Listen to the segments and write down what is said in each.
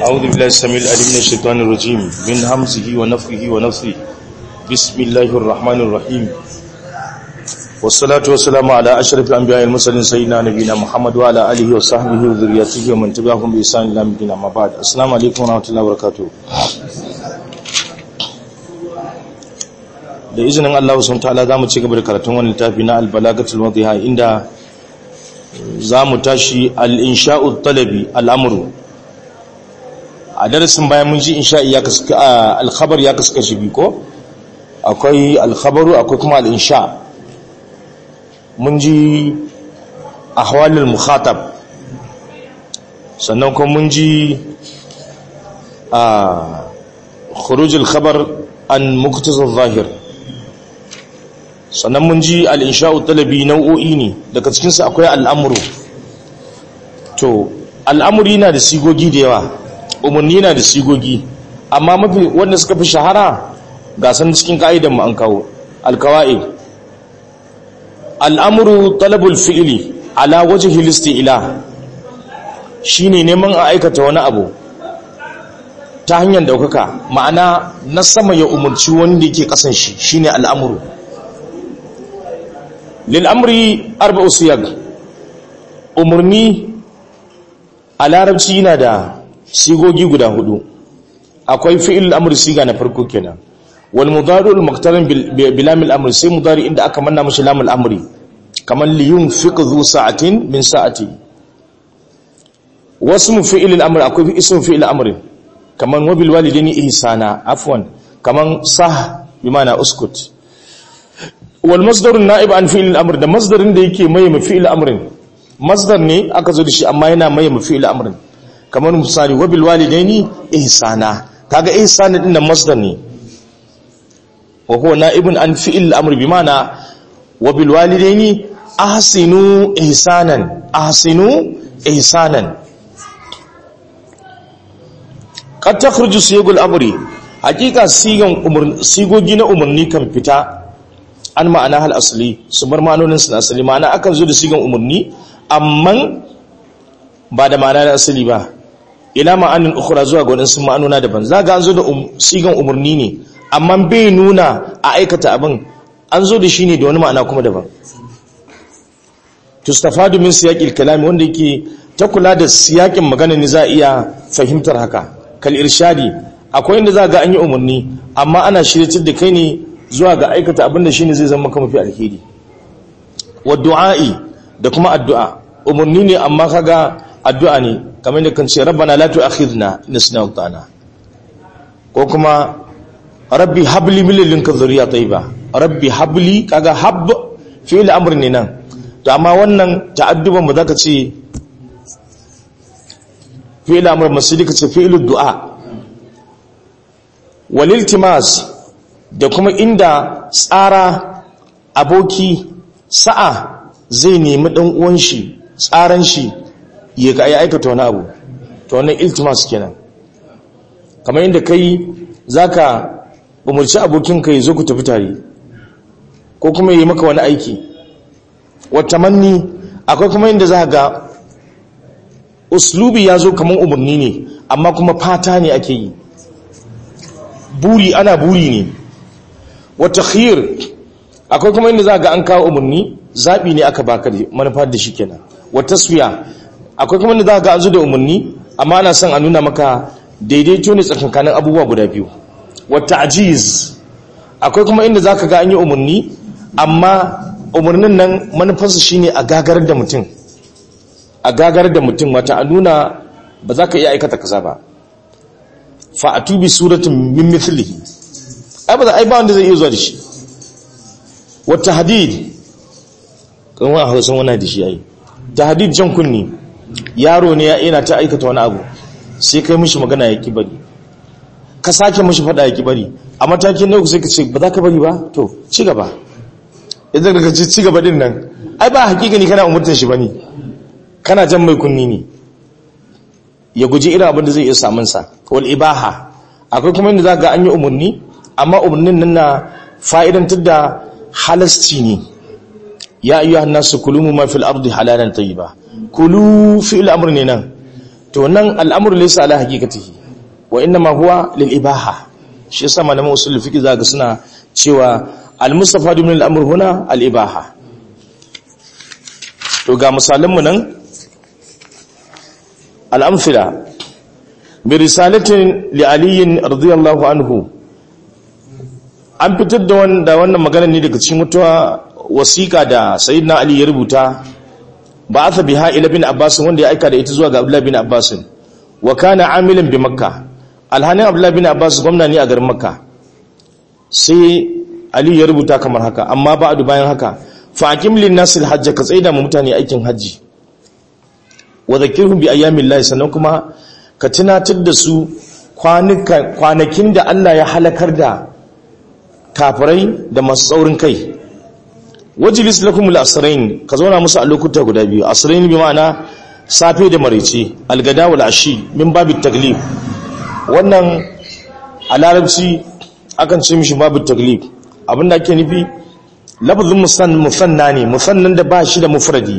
أعوذ بالله السميع العليم من الشيطان الرجيم من همزه ونفخه ونفثه بسم الله الرحمن الرحيم والصلاة والسلام على أشرف الأنبياء المرسلين سيدنا نبينا محمد وعلى آله وصحبه وذريته ومن تبعهم بإحسان إلى يوم الدين أما بعد السلام عليكم ورحمة الله وبركاته da izinin Allah sun ta'ala za mu ci gaba da karatun wani littafi na albalagatul wadhiha inda za mu tashi al-insha'u talabi al'amru a darasin bayan mun ji insha'i ya kaska al-khabar ya kaska shi bi ko akwai al-khabaru akwai kuma al-insha mun ji ahwalul mukhatab sannan kuma mun ji a khurujul khabar an muktazal zahir sannan mun ji al'insha'u talabi nau'o'i ne daga cikinsu akwai al'amuru to al'amuri na da sigogi da yawa umarni na da sigogi amma mafi wanda suka fi shahara gasan cikin ka'idan mu an kawo alkawa'id al'amuru talabul fi'ili ala waje hilisti ila shi ne neman a aikata wani abu ta hanyar daukaka ma'ana na sama ya umarci wanda yake kasan shi shine al'amuru lil'amri arba'u siyag umarni a larabci yana da sigogi guda hudu akwai fi'il amri siga na farko kenan wal mudari'ul muqtarin bil lamil amri sai mudari inda aka manna mashi lamul amri kamar li yunfiq dhu sa'atin min sa'ati wasmu fi'il al-amr akwai ismu fi'il amri kamar wabil walidaini ihsana afwan kamar sah bi ma'ana uskut wal masdarun na'ib an fi'il al-amr da masdarin da yake mai fi'il amrin masdar ne aka zo da shi amma yana mai fi'il amrin kamar misali wabil walidaini ihsana kaga ihsana din nan masdar ne wa huwa na'ibun an fi'il al-amr bi ma'ana wabil walidaini ahsinu ihsanan ahsinu ihsanan qad takhruju siyagul amri hakika sigan umur sigogi na umurni kan fita an ma'ana hal asali su bar ma'anonin su asali ma'ana akan zo da sigan umarni amma ba da ma'ana da asali ba ila ma'anin ukhra zuwa ga wadansu ma'anona daban za ga an zo da sigan umarni ne amma bai nuna a aikata abin an zo da shi ne da wani ma'ana kuma daban tustafadu min siyaqil kalami wanda yake ta kula da siyakin magana ne za a iya fahimtar haka kal irshadi akwai inda za ga an yi umarni amma ana shirye da kai ne zuwa ga aikata abinda shi ne zai zama maka mafi alheri wa du'a'i da kuma addu'a umarni ne amma kaga addu'a ne kamar da kan ce rabbana la tu'akhidna in nasina wa ko kuma rabbi habli min ladunka dhurriyya tayyiba rabbi habli kaga hab fi'il amr ne nan to amma wannan ta'adduban mu zaka ce fi'il amr masidi ka ce fi'il du'a wal iltimas da kuma inda tsara aboki sa'a zai nemi ɗan uwan shi tsaran shi ya ga ya aikata wani abu to wannan iltimas kenan kamar inda kai zaka umurci abokin ka zo ku tafi tare ko kuma yi maka wani aiki wata manni akwai kuma inda za ga uslubi ya zo kamar umarni ne amma kuma fata ne ake yi buri ana buri ne wata khir akwai kuma inda za ga an kawo umarni zaɓi ne aka baka da manufar da shi kenan wata suya akwai kuma inda za ga an zo da umarni amma ana son a nuna maka daidaito ne tsakankanin abubuwa guda biyu wata ajiz akwai kuma inda za ka ga an yi umarni amma umarnin nan manufarsa shi ne a gagar da mutum a gagar da mutum wata a nuna ba za ka iya aikata kaza ba fa'atu bi suratun min mithlihi ai ba ai ba wanda zai iya zuwa da shi wata hadid kan wani hausan wani da shi yayi ta hadid jan kunni yaro ne ya yana ta aikata wani abu sai kai mishi magana ya bari ka sake mishi fada ya bari a matakin na uku sai ka ce ba za ka bari ba to ci gaba idan ka ce ci gaba din nan ai ba hakikani kana umurtar shi bane kana jan mai kunni ne ya guji irin abin da zai iya samun sa wal ibaha akwai kuma inda za ga an yi umarni amma umarnin nan na fa'idantar da halasci ne ya ayyuhan nasu kulu ma fil ardi halalan tayyiba kulu fi'il amr ne nan to nan al'amru laysa ala haqiqatihi wa inma huwa lil ibaha shi yasa malaman usul fiqh zaka suna cewa al-mustafa min al-amr huna al-ibaha to ga misalan mu nan al-amthila bi risalatin li ali radiyallahu anhu an fitar da wanda wannan magana ne daga cikin mutuwa wasiƙa da sayyidina ali ya rubuta ba aka biha ila bin abbas wanda ya aika da ita zuwa ga abdullah bin abbas wa kana amilan bi makka alhanin abdullah bin abbas gwamna ne a garin makka sai ali ya rubuta kamar haka amma ba'du bayan haka fa aqim lin nas al hajj ka tsaida mu mutane aikin haji wa zakirhum bi ayyamillah sannan kuma ka tunatar da su kwanakin da Allah ya halakar da kafirai da masu tsaurin kai wajilis lakum al-asrain ka zauna musu a lokuta guda biyu asrain bi ma'ana safe da maraice algada wal ashi min babit taglib wannan a larabci akan ce mishi babit taglib abinda ake nufi lafazin musanna ne musannan da ba shi da mufradi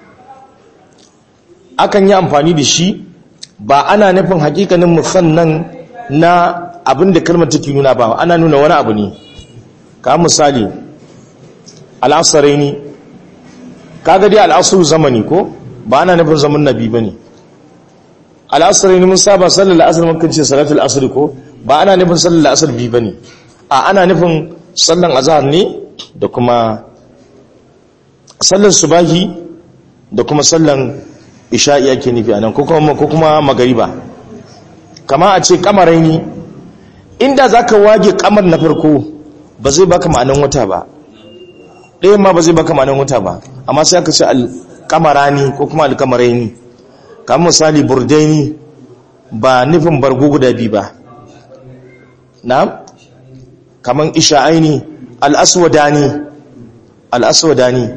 akan yi amfani da shi ba ana nufin hakikanin musannan na abinda kalmar take nuna ba ana nuna wani abu ne ka misali al'asaraini kaga dai al'asuru zamani ko ba ana nufin zaman nabi ba ne al'asaraini mun saba sallar la'asar makan ce salatul asir ko ba ana nufin sallar la'asar bi ba ne a ana nufin sallan azhar ne da kuma sallan subahi da kuma sallan isha'i ake nufi anan ko kuma ko kuma magariba kama a ce kamaraini inda zaka wage kamar na farko ba zai baka ma'anan wata ba ɗaya ma ba zai baka ma'anan wata ba amma sai aka ce alkamarani ko kuma alkamaraini kamar misali burdaini ba nufin bargo guda biyu ba na kamar isha'aini al'aswadani al'aswadani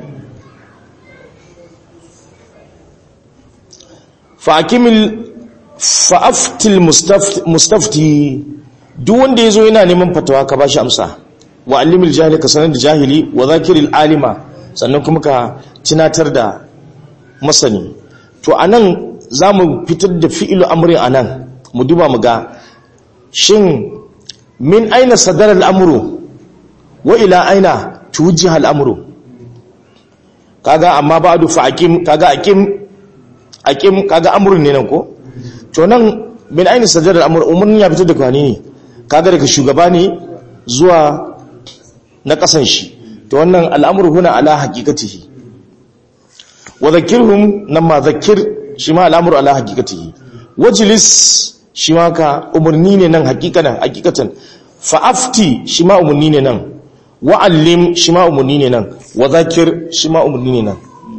fa'akimil fa'aftil mustafti duk wanda ya zo yana neman fatawa ka ba shi amsa wa alimil jahili ka sanar da jahili wa zakiril alima sannan kuma ka tunatar da masani to anan za mu fitar da fi'ilu amrin anan mu duba mu ga shin min aina sadar al'amuru wa ila aina tuwujjiha al'amuru kaga amma ba fa akim kaga akim akim kaga amurin ne nan ko to nan min aina sadar al'amuru umarni ya fitar da kwani ne kaga daga shugaba ne zuwa na kasan shi to wannan al'amuru huna ala haqiqatihi wa zakirhum nan ma zakir shi ma al'amuru ala haqiqatihi wajlis shi ma ka umarni ne nan hakikatan hakikatan fa'afti shi ma umarni ne nan wa'allim shi ma umarni ne nan wa zakir shi ma umarni ne nan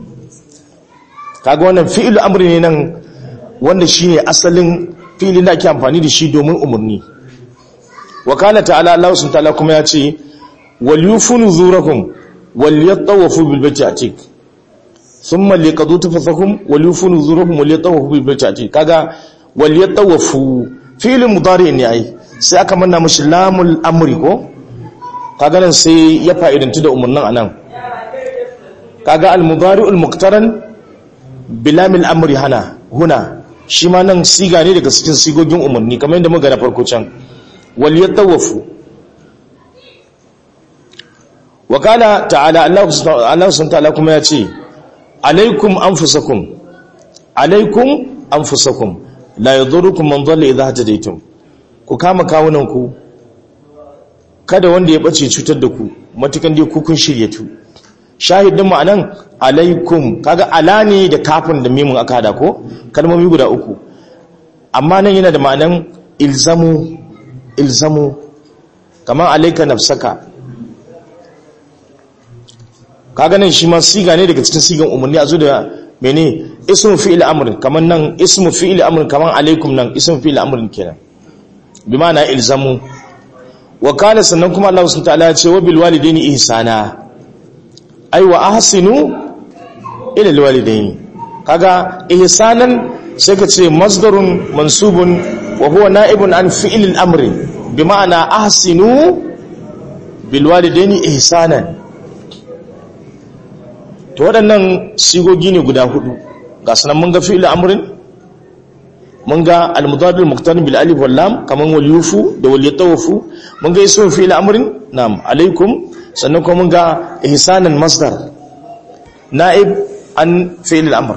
kaga wannan fi'il amri ne nan wanda shi ne asalin fi'ilin da ake amfani da shi domin umarni wa kana ta'ala Allah sun ta'ala kuma ya ce wal yufunu zurakum wal yatawafu bil baiti atik thumma liqadu tafasakum wal yufunu zurakum wal yatawafu bil baiti atik kaga wal yatawafu fi'il mudari ne ai sai aka manna mashi lamul amri ko kaga nan sai ya fa'idantu da umarnin anan kaga al mudari'ul muqtaran bilamil amri hana huna shi ma nan siga ne daga cikin sigogin umarni kamar yadda muka na farko can wal yatawafu wa qala ta'ala Allah subhanahu ta'ala kuma ya ce alaikum anfusakum alaikum anfusakum la yadurrukum man dhalla idha hadaytum ku kama kawunan ku kada wanda ya bace cutar da ku matukan dai ku kun shiryatu shahidin mu anan alaikum kaga ala ne da kafin da mimun aka hada ko kalmomi guda uku amma nan yana da ma'anan ilzamu ilzamu kamar alaika nafsaka kaga nan shi ma siga ne daga cikin sigan umarni a zo da mene ismu fi'il amr kaman nan ismu fi'il amr kaman alaikum nan ismu fi'il amr kenan bi ma'ana ilzamu wa kana sannan kuma Allah subhanahu ta'ala ya ce wa bil walidaini ihsana ai wa ahsinu ila al walidaini kaga ihsanan sai ka ce masdarun mansubun wa huwa na'ibun an fi'il al amr bi ma'ana ahsinu bil walidaini ihsanan to waɗannan sigogi ne guda hudu ga sanan mun ga fi'il amrin mun ga al-mudadil muqtarin bil alif wal lam kaman wal yufu da wal yatawafu mun ga ismu fi'il amrin na'am alaikum sannan kuma mun ga ihsanan masdar na'ib an fi'il al-amr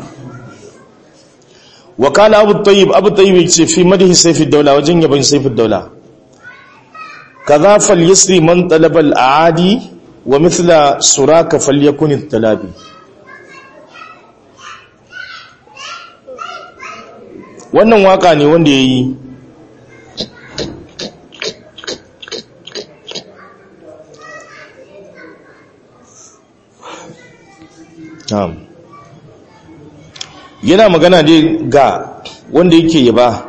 wa kana abu tayyib abu tayyib yace fi madhi sayf ad-dawla wajen yaban sayf ad-dawla kaza fal yasri man talaba al-aadi wa mithla suraka falyakun at-talabi wannan waka ne wanda ya yi yana magana dai ga wanda yake yaba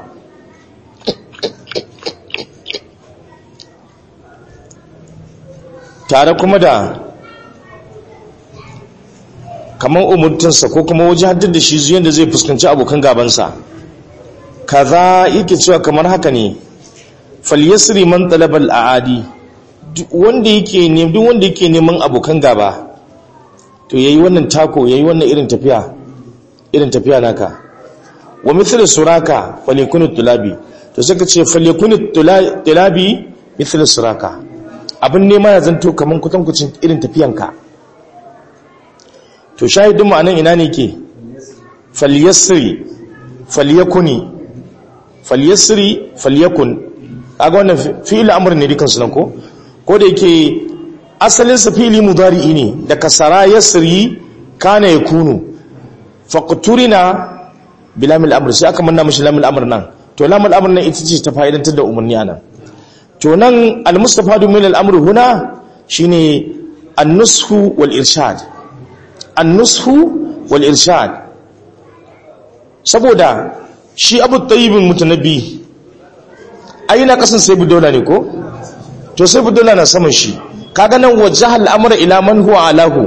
tare kuma da kamar umurtinsa ko kuma waje haddar da shi zuyen da zai fuskanci abokan gabansa kaza yake cewa kamar haka ne falyasri man talabal aadi wanda yake ne duk wanda yake neman abokan gaba to yayi wannan tako yayi wannan irin tafiya irin tafiya naka wa mithlu suraka falyakunu tulabi to saka ce falyakunu tulabi mithlu suraka abin nema ya zanto kaman kutankucin irin tafiyanka to shahidin mu anan ina ne ke falyasri falyakuni falyasri falyakun kaga wannan fi'il amr ne dukan sunan ko ko da yake asalin sa fi'ili mudari'i ne da kasara yasri kana yakunu faqturina bilamil amr sai aka manna mishi lamil amr nan to lamil amr nan ita ce ta fa'idantar da umarni anan to nan al-mustafadu min al-amr huna shine an-nushu wal irshad an-nushu wal irshad saboda shi abu tayyibin mutanabbi ai na kasan sai budola ne ko to sai budola na saman shi kaga nan wajhal amra ila man huwa alahu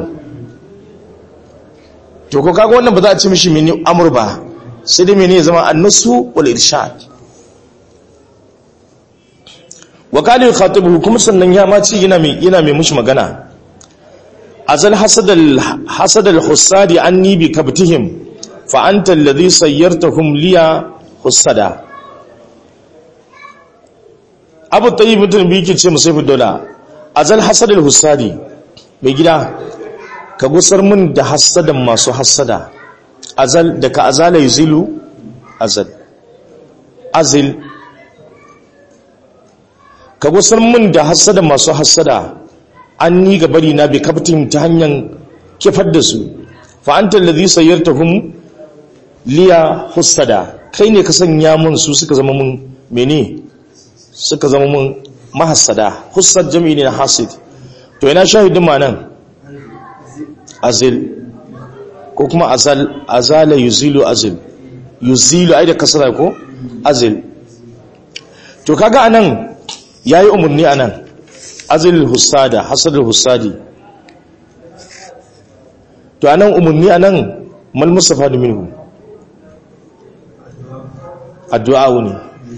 to ko kaga wannan ba za a ce mishi mini amr ba sai dai mene zama annusu wal irshad wa qala yukhatibuhu kuma sannan ya ma ci yana mai yana mai mushi magana azal hasadal hasadal husadi anni bi kabtihim fa'anta lalzi sayyartahum liya hussada abu ta yi mutum biyu ke ce musaifu dola azal hasadar hussadi mai gida ka gusar mun da hassadan masu hassada azal da ka azala yi zilu azal azil ka gusar mun da hassadan masu hassada an ni gabari na bi kaftin ta hanyar kifar da su fa'anta lalzi sayyartahum liya hussada kai ne ka sanya mun su suka zama mun mene suka zama mun mahassada hussad jami'i ne na hasid to ina shahidin ma nan azil ko kuma azal azala yuzilu azil yuzilu ai da kasara ko azil to kaga anan yayi umurni anan azil hussada hasadul hussadi to anan umurni anan mal mustafa minhu addu'a ne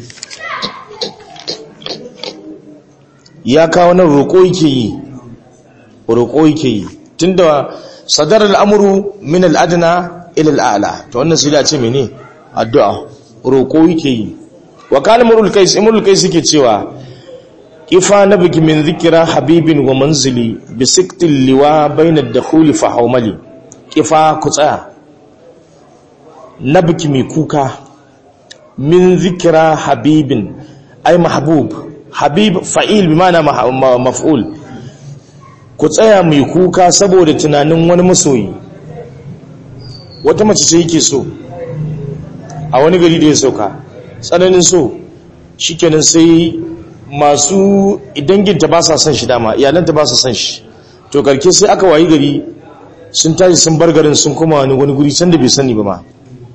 ya kawo nan roƙo yake yi roƙo yake yi tunda sadar al'amuru min al'adana ila al'ala to wannan sai da ce mene addu'a roƙo yake yi wa kana murul kais imrul kais yake cewa ifa nabiki min zikra habibin wa manzili bi siktil liwa bayna ad-dukhuli fa hawmali kifa ku tsaya nabiki mai kuka min zikira habibin ai mahbub habib fa'il bi mana maf'ul ku tsaya mai kuka saboda tunanin wani masoyi wata mace ce yake so a wani gari da ya sauka tsananin so shikenan sai masu danginta ba sa son shi dama iyalanta ba sa son shi to karke sai aka wayi gari sun tashi sun bar garin sun koma wani wani guri can da bai sani ba ma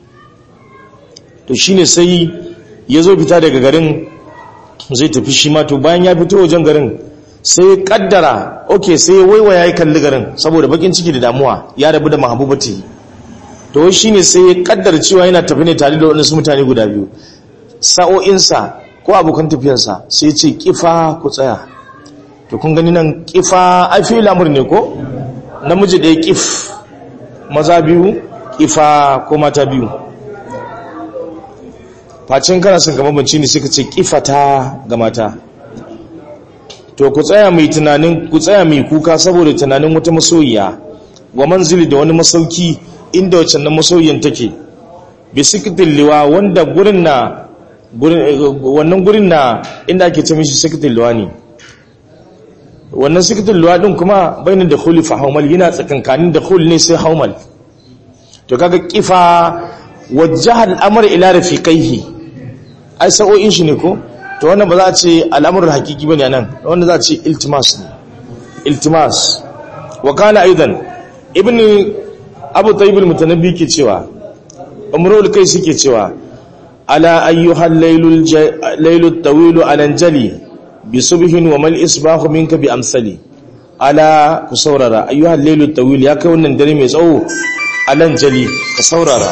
to shine sai ya zo fita daga garin zai tafi shi ma to bayan ya fito wajen garin sai ya kaddara ok sai ya waiwaya ya kalli garin saboda bakin ciki da damuwa ya rabu da mahabubati to shine sai ya kaddara cewa yana tafi ne tare da waɗansu mutane guda biyu sa'o'insa ko abokan tafiyarsa sai ce kifa ku tsaya to kun gani nan kifa ai fi lamur ne ko namiji ɗaya kif maza biyu kifa ko mata biyu facin kana son gama banci ne suka ce kifata ga mata to ku tsaya mai tunanin ku tsaya mai kuka saboda tunanin wata masoyiya wa manzili da wani masauki inda wacce nan masoyiyan take bi sikitin liwa wanda gurin na wannan gurin na inda ake ce mishi sikitin liwa ne wannan sikitin liwa din kuma bainin da khuli fa haumal yana tsakankanin da khul ne sai haumal to kaga kifa wajjaha al'amr ila rafiqaihi ai sa'o'in shi ne ko to wannan ba za a ce al'amuran hakiki bane nan wanda za a ce iltimas ne iltimas wa kana aidan ibn abu tayyib al-mutanabbi ke cewa umrul kai suke cewa ala ayyuhal laylul laylut tawil alanjali bi subhin wa mal isbahu minka bi amsali ala ku saurara ayyuhal laylut tawil ya kai wannan dare mai tsawo alanjali ka saurara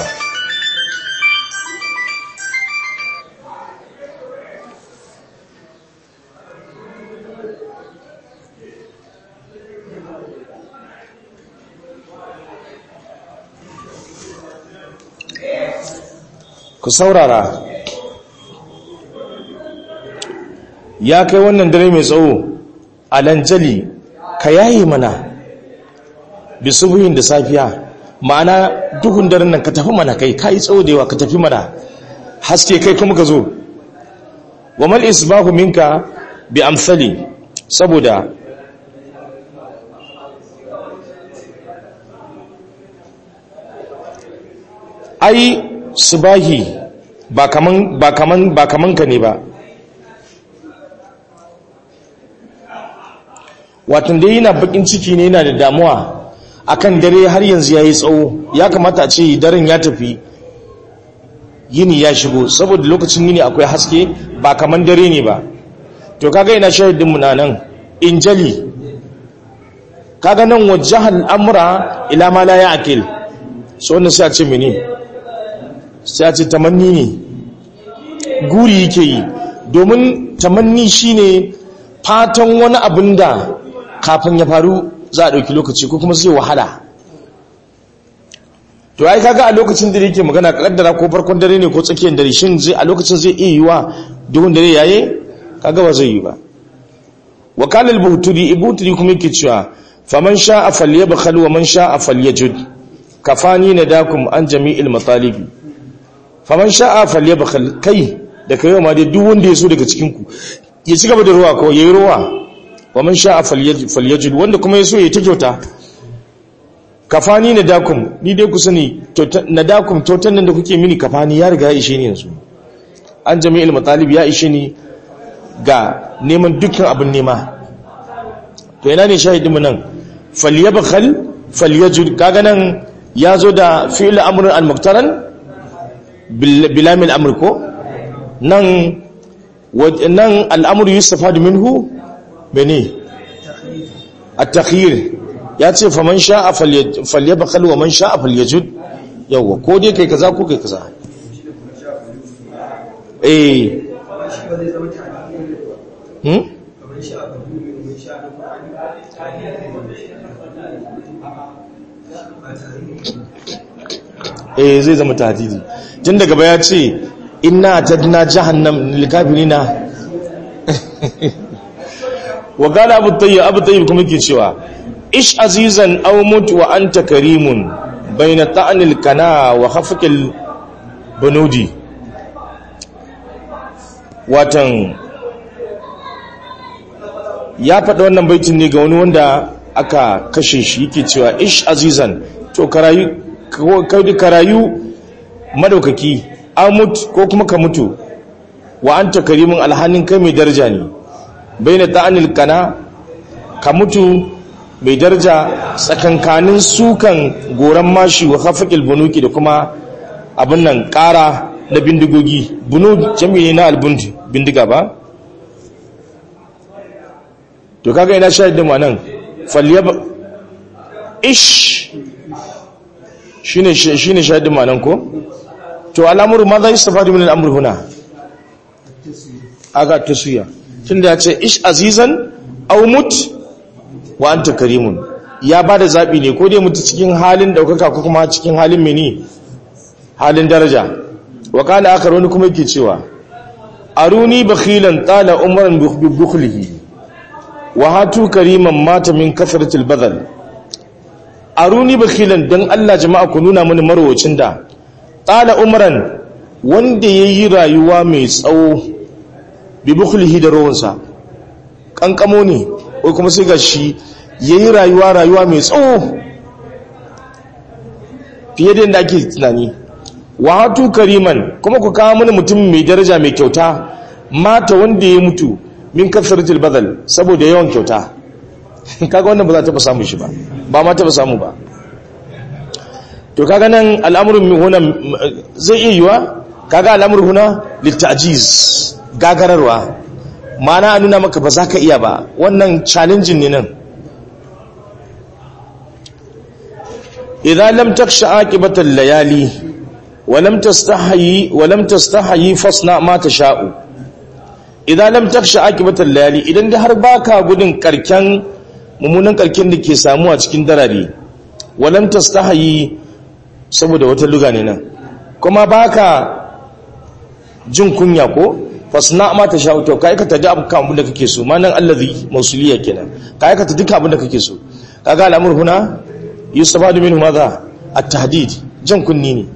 ku saurara ya kai wannan dare mai tsawo a lanjali ka yayi mana bisubuhin da safiya ma'ana duhun daren nan ka tafi mana kai ka yi tsawo da yawa ka tafi mana haske kai kuma ka zo wa mal isbahu minka bi amsali saboda ai subahi ba kaman ba kaman ba kaman ka ne ba watan dai yana bakin ciki ne yana da damuwa akan dare har yanzu yayi tsawo ya kamata a ce daren ya tafi yini ya shigo saboda lokacin yini akwai haske ba kaman dare ne ba to kaga ina shahidin mu nan injali kaga nan wajhal amra ila ma la ya'kil so wannan sai a ce mene sai a ce tamanni ne guri yake yi domin tamanni shine fatan wani abin da kafin ya faru za a ɗauki lokaci ko kuma zai wahala to ai kaga a lokacin da yake magana kaddara ko farkon dare ne ko tsakiyar dare shin zai a lokacin zai iya yiwa duhun dare yaye kaga ba zai yi ba wakalal buhturi ibuturi kuma yake cewa faman sha'a falyabkhal wa man sha'a falyajud kafani nadakum an jami'il matalibi faman sha'a falyabkhal kai da kai ma dai duk wanda ya so daga cikin ku ya ci gaba da ruwa ko yayi ruwa wa man sha'a falyajid wanda kuma ya so ya ta kyauta kafani nadakum ni dai ku sani nadakum kyautan nan da kuke mini kafani ya riga ya ishe ni yanzu an jami'il matalib ya ishe ni ga neman dukkan abin nema to yana ne shahidinmu nan falyabkhal falyajid kaga nan ya zo da fi'il amr al-muqtaran bilamil amr ko nan nan al'amur yustafadu minhu bene at-takhyir ya ce faman sha'a falyabkhal wa man sha'a falyajud yawa ko dai kai kaza ko kai kaza eh hmm eh zai zama tahdidi tun daga baya ce inna tadna jahannam lil kafirina wa qala abu tayyib abu tayyib kuma yake cewa ish azizan aw mut wa anta karimun baina ta'nil kana wa khafqil bunudi watan ya faɗa wannan baitin ne ga wani wanda aka kashe shi yake cewa ish azizan to karayu karayu madaukaki amut ko kuma ka mutu wa anta karimin alhanin kai mai daraja ne baina ta'anil kana ka mutu mai daraja tsakankanin sukan goran mashi wa khafaqil bunuki da kuma abin nan ƙara na bindigogi bunu jami'i na albundi bindiga ba to kaga ina shahidin ma nan falyab ish shine shine shahidin ma nan ko to al'amuru ma za yi stafadi min al'amur huna aga taswiya tunda ya ce ish azizan aw mut wa anta karimun ya bada zabi ne ko dai mutu cikin halin daukaka ko kuma cikin halin mini halin daraja wa kala akar wani kuma yake cewa aruni bakhilan tala umran bi bukhlihi wa hatu kariman mata min kasratil badal aruni bakhilan dan Allah jama'a ku nuna mini marwacin da tala umran wanda yayi rayuwa mai tsawo bi bukhlihi da rawansa kankamo ne ko kuma sai gashi yayi rayuwa rayuwa mai tsawo fiye da yadda ake tunani wa hatu kariman kuma ku kawo mini mutum mai daraja mai kyauta mata wanda ya mutu min kasratil badal saboda yawan kyauta kaga wannan ba za ta samu shi ba ba ma ta samu ba to kaga nan al'amurin huna zai iya yiwa kaga al'amurin huna littajiz gagararwa mana a nuna maka ba za ka iya ba wannan challenging ne nan idan lam taksha aqibatal layali wa lam tastahi wa lam tastahi fasna ma tasha'u idan lam taksha aqibatal layali idan da har baka gudun karken mummunan karken da ke samu a cikin darare wa lam tastahi saboda wata luga ne nan kuma baka jin kunya ko fasna ma tasha'u to kai ka taji abu kan abin da kake so ma nan allazi mausuliya kenan kai ka taji abin da kake so kaga al'amur huna yustafadu minhu madha at-tahdid jan kunni ne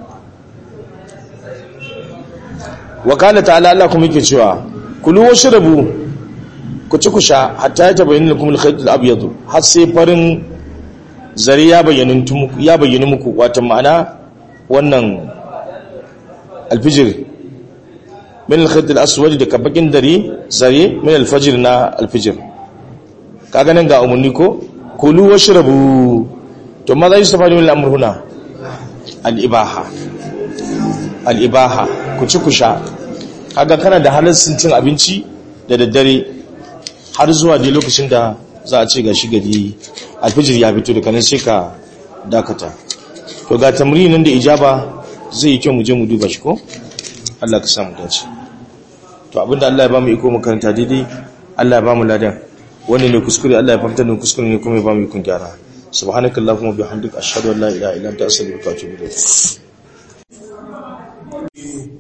wa qala ta'ala Allah kuma yake cewa kulu washrabu ku ci ku sha hatta ya tabayyana lakum al-khayt al-abyad har sai farin zari ya bayyana muku ya bayyana muku wato ma'ana wannan al-fijr min al-khayt al-aswad da kabakin dare zare min al-fajr na al-fijr kaga nan ga umunni ko kulu washrabu to maza yi stafani min al'amur huna al'ibaha al'ibaha ku ci ku sha kaga kana da halarsun cin abinci da daddare har zuwa dai lokacin da za a ce ga shi gari alfijir ya fito da kanan sai ka dakata to ga tamrinin da ijaba zai yi kyau mu je mu duba shi ko Allah ka samu dace to abinda Allah ya ba mu iko makaranta daidai Allah ya ba mu ladan wannan ne kuskure Allah ya fahimta da kuskure ne kuma ya ba mu ikon gyara سبحانك اللهم وبحمدك اشهد ان لا اله الا انت استغفرك واتوب اليك